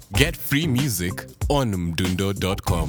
Get free music on mdundo.com.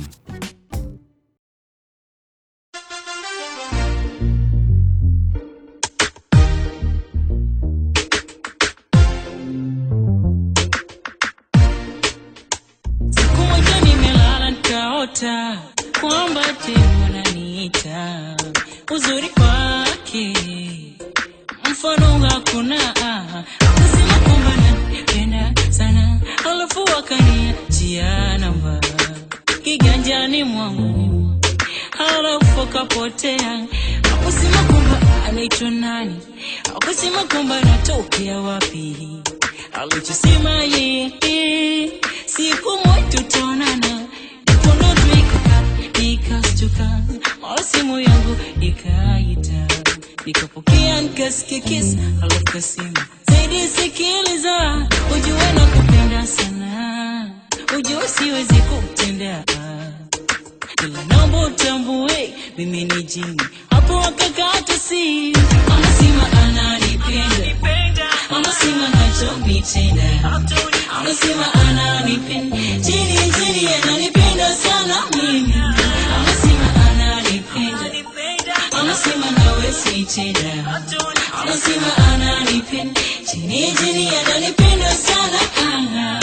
Siku moja nimelala nikaota kwamba temu ananiita, uzuri wake mfano hakuna, akasema kwamba nanipenda sana, alafu akaniachia namba kiganjani mwangu, halafu akapotea, akusema kwamba anaitwa nani, akusema kwamba anatokea wapi alichosema yeye, siku moja tutaonana. Mkono tu ikaka nikastuka, mara simu yangu ikaita, nikapokea nikasikia kiss, alafu kasema zaidi, sikiliza, ujue nakupenda sana, ujue siwezi kutendea ila naomba utambue mimi ni jini. Hapo akakata simu, anasema ananipenda, anasema nachonitenda, anasema ananipenda, jini jini ananipenda sana mimi, anasema ananipenda, anasema nawe sitenda, anasema ananipenda, jini jini ananipenda sana ah.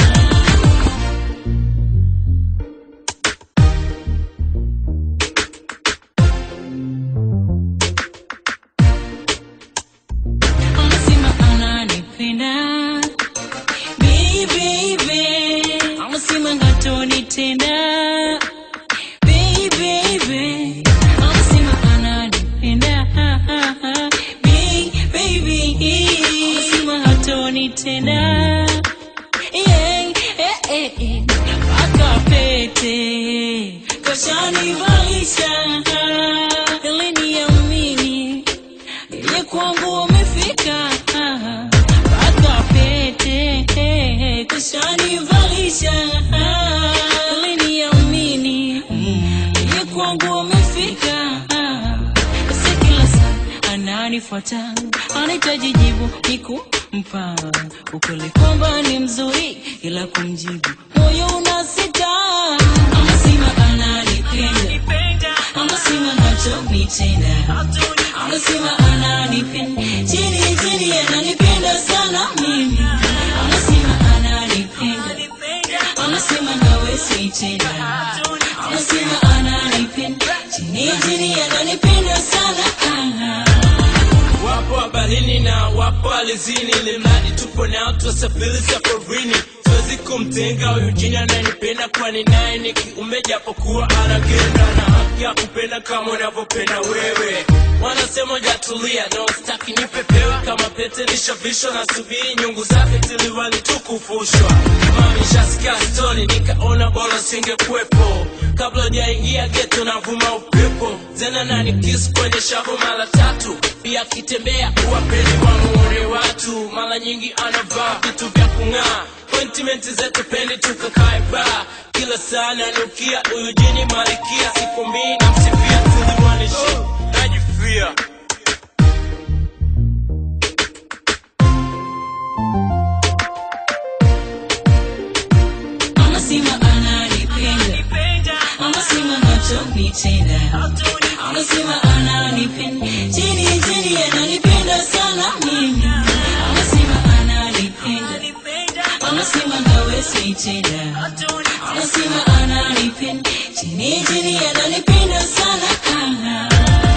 anasema ananipenda Baby, baby. anasema ngatonitenda Baby, baby. anasema ananipenda Baby, baby. anasema hatonitenda Yeah, eh, eh, eh. mpaka pete kashanivalisha ili niamini ile kwangu wamefika mpaka pete kushanivalisha ili niamini ile kwangu wamefika basi kila saa ananifuata anahitaji jibu nikumpa ukweli kwamba ni mzuri ila kumjibu moyo unasita anasema ananipenda anasema nachonitenda anasema ananipenda chini chini ananipenda sana mimi anasema ananipenda anasema nawe sitenda anasema ananipenda chini chini ananipenda sana ah. wapo habarini na wapo alizini, ili mradi tupo nao tuwasafiri safarini. Siwezi kumtenga huyu jini ananipenda, kwani naye ni kiumbe japokuwa anagenda na haki ya kupenda kama unavyopenda wewe. Wanasema jatulia, no staki nipepewa kama pete nishavishwa, na subiri nyungu zake tiliwali tukufushwa. Mami shasikia stori, nikaona bora singekuwepo kabla jaingia geto, navuma upepo zena nani kiss kwenye shavu mara tatu, pia akitembea uwapeli wamuone watu, mara nyingi anavaa vitu vya kung'aa Appointment zetu pendi tukakae baa kila saa nanukia huyu jini malikia siku mbili na msifia tuliwanishi najifia anasema ananipenda anasema nachonitenda anasema ananipenda chini chini ananipenda sana mimi anasema ananipenda anasema nawe sitenda anasema ananipenda chini chini ananipenda sana ah.